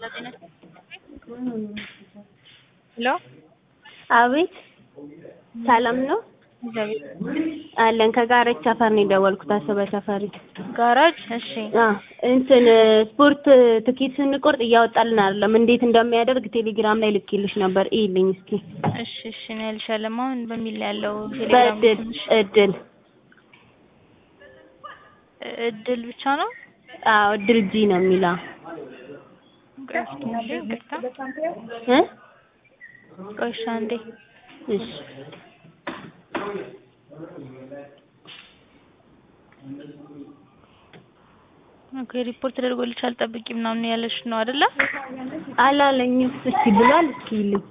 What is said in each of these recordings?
ሄሎ አቤት ሰላም ነው አለን። ከጋራጅ ሰፈር ነው የደወልኩት። አሰበ ሰፈሪ ጋራጅ። እሺ አ እንትን ስፖርት ትኬት ስንቆርጥ እያወጣልን አይደለም። እንዴት እንደሚያደርግ ቴሌግራም ላይ ልኬልሽ ነበር። ይልኝ እስኪ እሺ እሺ ነው ያልሻለም። አሁን በሚል ላይ ያለው ቴሌግራም በእድል ትንሽ እድል እድል ብቻ ነው። አዎ እድል ጂ ነው የሚለው ቆይ እስኪ አንዴ ይቅርታ። እ ቆይ እሺ አንዴ እሺ ኦኬ ሪፖርት ተደርጎልሻል ጠብቂ ምናምን ያለሽ ነው አይደለ? አላለኝም። እስኪ ብሏል። እስኪ ይልኝ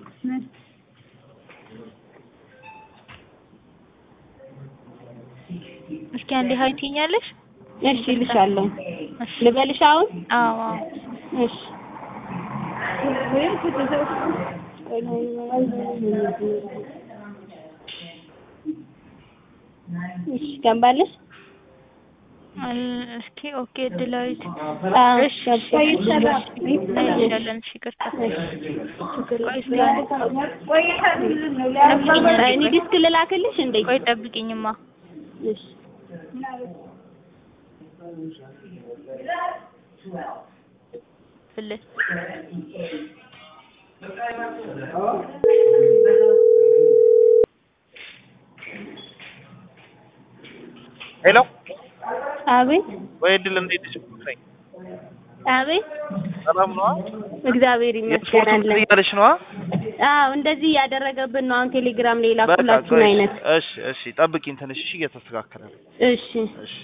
እስኪ አንዴ ሀይ ትይኛለሽ? እሺ እልሻለሁ። እሺ ልበልሽ አሁን? አዎ አዎ እሺ እሺ ገባልሽ? አል- እስኪ ኦኬ እድላዊት አዎ እሺ እሺ እናይልሻለን። እሺ ይቅርታ ቆይ እስኪ አንዴ እኔ ዲስክ ልላክልሽ እንዴ? ቆይ ጠብቂኝማ እሺ ፍልህ ሄሎ አቤት ወይ እድል እንዴት ነሽ? ነኝ አቤት ሰላም ነዋ። እግዚአብሔር የስፖርት ይመስገን እንትን አለን። እያለሽ ነዋ። አዎ እንደዚህ እያደረገብን ነው። አሁን ቴሌግራም ላይ በቃ ላኩላችሁን ቆይ፣ አይነት እሺ እሺ ጠብቂኝ ትንሽ እሺ፣ እየተስተካከለ ነው። እሺ እሺ